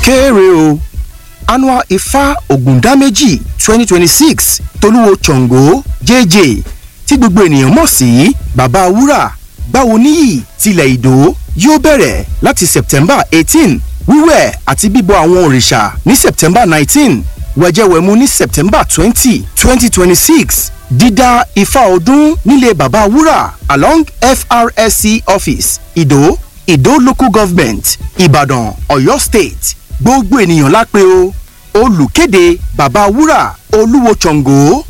kéré o annual ifá ògùndáméjì twenty twenty six tolúwo ṣàngó jj tí gbogbo ènìyàn mọ̀ sí bàbá wúrà gbáwo níyì tilẹ̀ ìdó yóò bẹ̀rẹ̀ láti september eighteen wíwẹ̀ àti bíbọ àwọn òrìṣà ní september nineteen wẹ̀jẹ̀wẹ̀mu ní september twenty twenty twenty six dídá ifá ọdún nílé bàbá wúrà along frsc office ìdó ìdó local government ìbàdàn ọ̀yọ́ state gbogbo ènìyàn lápẹ́ o olùkéde bàbá wúrà olúwo ṣàngó